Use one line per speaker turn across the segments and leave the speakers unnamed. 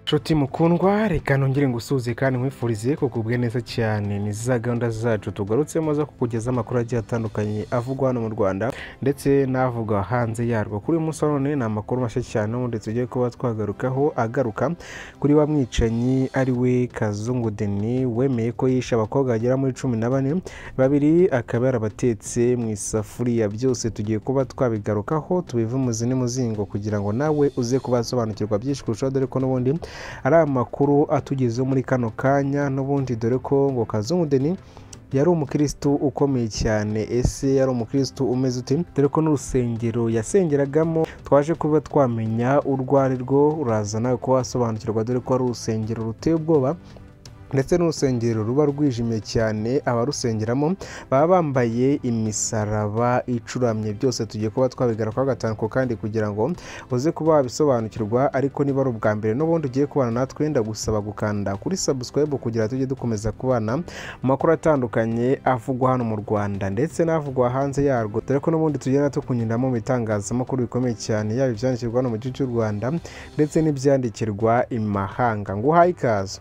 nshuti mukundwa reka nongere ngusuhuze kandi nkwifurize kugubwe neza cyane ni za gahunda zacu tugarutsemo zo kukugezaho amakuru agiye atandukanye avugwa hano mu rwanda ndetse n'avugwa hanze yarwo kuri uyu munsi wa none ni amakuru mashya cyane ubundi tugiye kuba twagarukaho agaruka kuri wa mwicanyi ari we kazungu deni wemeye ko yishe abakobwa bagera muri cumi na bane babiri akaba yarabatetse mu isafuriya byose tugiye kuba twabigarukaho tubive umuzi n'umuzingo kugira ngo nawe uze kubasobanukirwa byinshi kurushaho dore ko n'ubundi ari amakuru atugezeho muri kano kanya n'ubundi dore ko ngo kazungu deni yari umukirisitu ukomeye cyane ese yari umukirisitu umeze ute dore ko n'urusengero yasengeragamo twaje kuba twamenya urwo ari rwo uraza nawe kuba wasobanukirwa dore ko ari urusengero ruteye ubwoba ndetse n'urusengero ruba rwijimye cyane abarusengeramo baba bambaye imisaraba icuramye byose tugiye kuba twabigara kwa gatanu ku kandi kugira ngo uze kuba wabisobanukirwa ariko niba ari ubwa mbere n'ubundi ugiye kubana natwe ndagusaba gukanda kuri subscribe kugira ngo tujye dukomeza kubana mu makuru atandukanye avugwa hano mu Rwanda ndetse n'avugwa hanze yarwo dore ko n'ubundi tugenda tukunyuramo mu bitangazamakuru bikomeye cyane yaba ibyandikirwa hano mu gihugu cy'u Rwanda ndetse n'ibyandikirwa imahanga nguhaye ikaze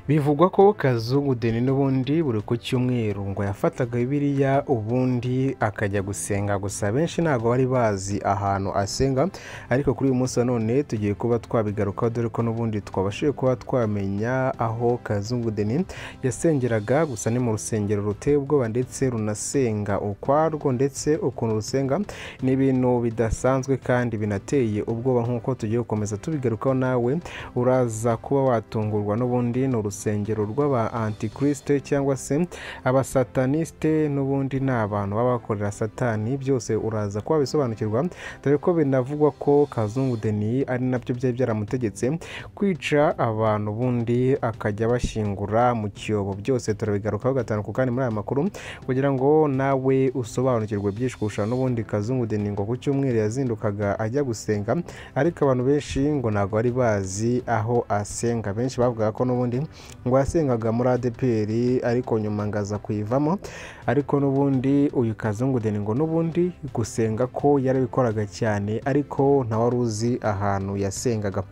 bivugwa ko kazungu deni n'ubundi buri ku cyumweru ngo yafataga bibiriya ubundi akajya gusenga gusa benshi ntabwo bari bazi ahantu asenga ariko kuri uyu munsi wa none tugiye kuba twabigarukaho dore ko n'ubundi twabashije kuba twamenya aho kazungu deni yasengeraga gusa ni mu rusengero ruteye ubwoba ndetse runasenga ukwarwo ndetse ukuntu rusenga ni ibintu bidasanzwe kandi binateye ubwoba nk'uko tugiye gukomeza tubigarukaho nawe uraza kuba watungurwa n'ubundi ni urusengero rw'aba antikirisite cyangwa se abasataniste n'ubundi ni abantu baba bakorera satani byose uraza kuba bisobanukirwa dore ko binavugwa ko kazungu deni ari nabyo byari byaramutegetse kwica abantu ubundi akajya bashyingura mu cyobo byose turabigarukaho gatanu ku kandi muri aya makuru kugira ngo nawe usobanukirwe byinshi kurusha n'ubundi kazungu deni ngo ku cyumweru yazindukaga ajya gusenga ariko abantu benshi ngo ntabwo bari bazi aho asenga benshi bavugaga ko n'ubundi ngo yasengaga muri adpr ariko nyuma ngaza kuyivamo ariko n'ubundi uyu kazungu deni ngo n'ubundi gusenga ko yarabikoraga cyane ariko ntawari uzi ahantu yasengaga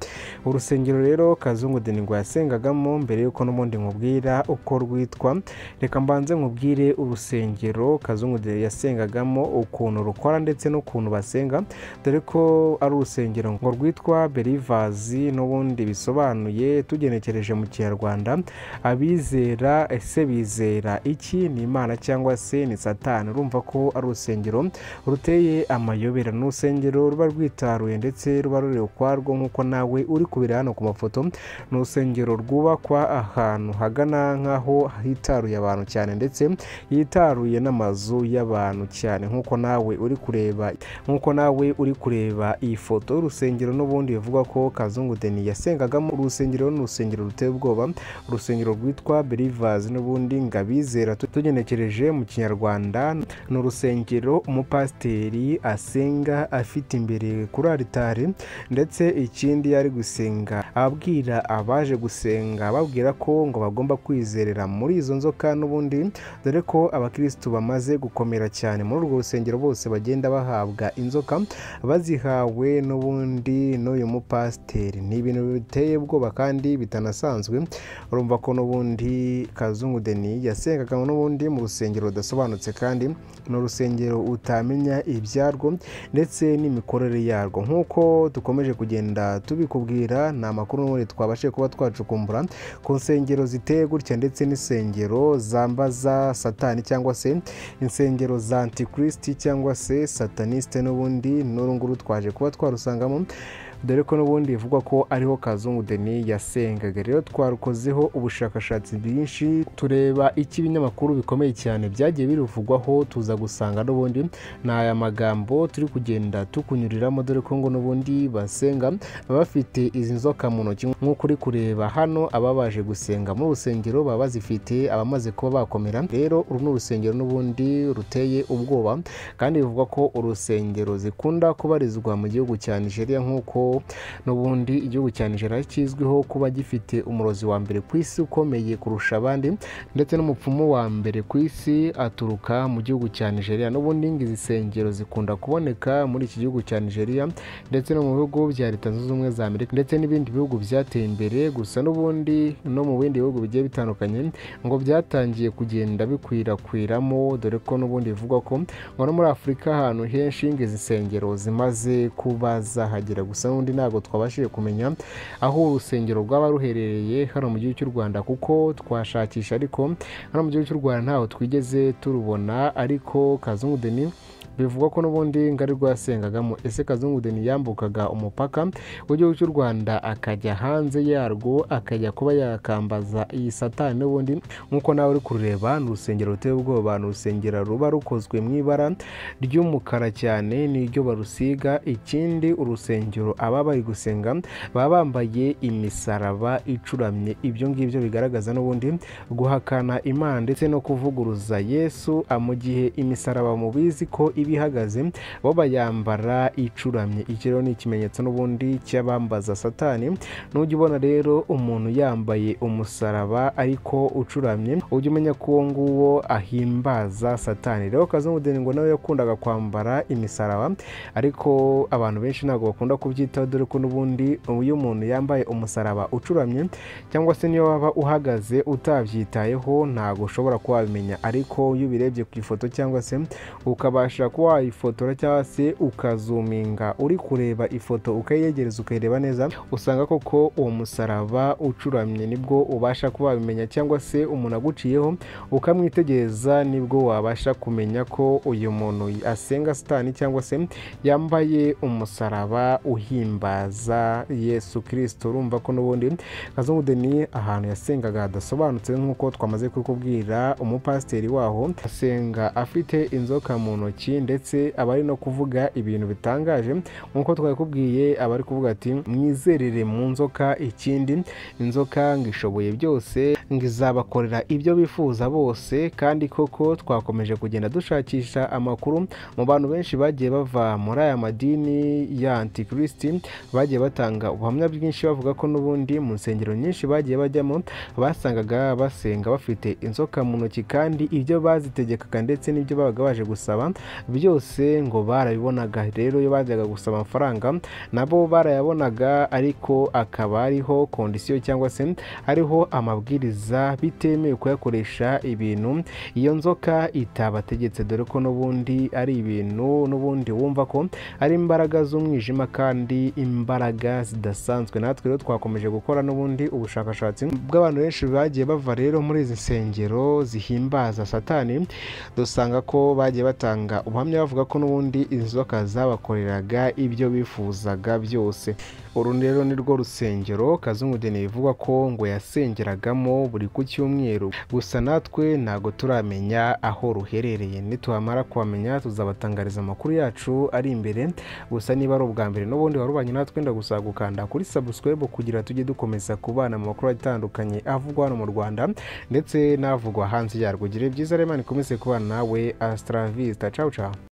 urusengero rero kazungu deni ngo yasengagamo mbere y'uko n'ubundi nkubwira uko rwitwa reka mbanze nkubwire urusengero kazungu deni yasengagamo ukuntu rukora ndetse n'ukuntu basenga dore ko ari urusengero ngo rwitwa berivazi n'ubundi bisobanuye tugenekereje mu kinyarwanda kinyarwanda abizera ese bizera iki ni imana cyangwa se ni satani urumva ko ari urusengero ruteye amayobera ni urusengero ruba rwitaruye ndetse ruba ruri ukwarwo nk'uko nawe uri kubira hano ku mafoto ni urusengero rwubakwa ahantu hagana nk'aho hitaruye abantu cyane ndetse yitaruye n'amazu y'abantu cyane nk'uko nawe uri kureba nk'uko nawe uri kureba iyi foto y'urusengero n'ubundi bivugwa ko kazungu deni yasengagamo urusengero ni urusengero ruteye ubwoba urusengero rwitwa berivazi n'ubundi ngo abizera tugenekereje mu kinyarwanda ni urusengero umupasiteri asenga afite imbere kuri aritari ndetse ikindi yari gusenga ababwira abaje gusenga babwira ko ngo bagomba kwizerera muri izo nzoka n'ubundi dore ko abakirisitu bamaze gukomera cyane muri urwo rusengero bose bagenda bahabwa inzoka bazihawe n'ubundi n'uyu mupasiteri ni ibintu biteye ubwoba kandi bitanasanzwe urumva ko n'ubundi kazungu deni yasengaga n'ubundi mu rusengero rudasobanutse kandi ni urusengero utamenya ibyarwo ndetse n'imikorere yarwo nk'uko dukomeje kugenda tubikubwira ni amakuru n'ubundi twabashe kuba twacukumbura ku nsengero ziteye gutya ndetse n'insengero zambaza satani cyangwa se insengero za antikristi cyangwa se satanisite n'ubundi n'uru nguru twaje kuba twarusangamo dore ko n'ubundi bivugwa ko ariho kazungu deni yasengaga rero twarukozeho ubushakashatsi bwinshi tureba icyo ibinyamakuru bikomeye cyane byagiye biruvugwaho tuza gusanga n'ubundi ni aya magambo turi kugenda tukunyuriramo dore ko ngo n'ubundi basenga baba bafite izi nzoka mu ntoki nk'uko uri kureba hano aba baje gusenga muri urusengero baba bazifite abamaze kuba bakomera rero uru ni urusengero n'ubundi ruteye ubwoba kandi bivugwa ko urusengero zikunda kubarizwa mu gihugu cya nigeria nk'uko n'ubundi igihugu cya nigeria kizwiho kuba gifite umurozi wa mbere ku isi ukomeye kurusha abandi ndetse n'umupfumu wa mbere ku isi aturuka mu gihugu cya nigeria n'ubundi izi nsengero zikunda kuboneka muri iki gihugu cya nigeria ndetse no mu bihugu bya leta zunze ubumwe za amerika ndetse n'ibindi bihugu byateye imbere gusa n'ubundi no mu bindi bihugu bigiye bitandukanye ngo byatangiye kugenda bikwirakwiramo dore ko n'ubundi bivugwa ko ngo no muri afurika ahantu henshi izi nsengero zimaze kuba zahagera gusa n'ubundi ntabwo twabashije kumenya aho urusengero rwaba ruherereye hano mu gihugu cy'u rwanda kuko twashakisha ariko hano mu gihugu cy'u rwanda ntaho twigeze turubona ariko kazungu deni bivugwa ko n'ubundi ngari rwasengagamo ese kazungu deni yambukaga umupaka w'igihugu cy'u rwanda akajya hanze yarwo akajya kuba yakambaza iyi satani n'ubundi nk'uko nawe uri kurureba ni urusengero ruteye ubwoba ni urusengero ruba rukozwe mu ibara ry'umukara cyane n'iryo barusiga ikindi urusengero aba bari gusenga baba bambaye imisaraba icuramye ibyo ngibyo bigaragaza n'ubundi guhakana imana ndetse no kuvuguruza yesu mu gihe imisaraba mubizi ko iba ihagaze bo bayambara icuramye iki rero ni ikimenyetso n'ubundi cy'abambaza satani nujya ubona rero umuntu yambaye umusaraba ariko ucuramye ujya umenya ko uwo nguwo ahimbaza satani rero kazamudeni ngo nawe yakundaga kwambara imisaraba ariko abantu benshi ntabwo bakunda kubyitaho dore ko n'ubundi iyo umuntu yambaye umusaraba ucuramye cyangwa se niyo waba uhagaze utabyitayeho ntabwo ushobora kuba wabimenya ariko iyo ubirebye ku ifoto cyangwa se ukabasha kuba wayifotora cyangwa se ukazuminga uri kureba ifoto ukayegereza ukayireba neza usanga koko uwo musaraba ucuramye nibwo ubasha kuba wabimenya cyangwa se umuntu aguciyeho ukamwitegereza nibwo wabasha kumenya ko uyu muntu asenga sitani cyangwa se yambaye umusaraba uhimbaza yesu kirisito urumva ko n'ubundi kazungu deni ahantu yasengaga hadasobanutse nk'uko twamaze kukubwira umupasiteri waho asenga afite inzoka mu ntoki ndetse aba ari no kuvuga ibintu bitangaje nk'uko twabikubwiye aba ari kuvuga ati mwizerere mu nzoka ikindi inzoka ngo ishoboye byose ngo izabakorera ibyo bifuza bose kandi koko twakomeje kugenda dushakisha amakuru mu bantu benshi bagiye bava muri aya madini ya antikristi bagiye batanga ubuhamya bwinshi bavuga ko n'ubundi mu nsengero nyinshi bagiye bajyamo basangaga basenga bafite inzoka mu ntoki kandi ibyo bazitegekaga ndetse n'ibyo babaga baje gusaba byose ngo barabibonaga rero iyo bajyaga gusaba amafaranga nabo barayabonaga ariko akaba ariho kondisiyo cyangwa se ariho amabwiriza bitemewe kuyakoresha ibintu iyo nzoka itabategetse dore ko n'ubundi ari ibintu n'ubundi wumva ko ari imbaraga z'umwijima kandi imbaraga zidasanzwe natwe rero twakomeje gukora n'ubundi ubushakashatsi bw'abantu benshi bagiye bava rero muri izi nsengero zihimbaza satani dusanga ko bagiye batanga ubuhamya bavuga ko n'ubundi inzoka zabakoreraga ibyo bifuzaga byose uru rero ni rwo rusengero kazungu deni bivugwa ko ngo yasengeragamo buri ku cyumweru gusa natwe ntabwo turamenya aho ruherereye nituhamara kuhamenya tuzabatangariza amakuru yacu ari imbere gusa niba ari ubwa mbere n'ubundi warubanye natwe wenda gusaba gukanda kuri sabusikwebu kugira tujye dukomeza kubana mu makuru atandukanye avugwa hano mu rwanda ndetse n'avugwa hanze yarwo ugire byiza rero nikomeze kubana nawe asitara visita cawu cawu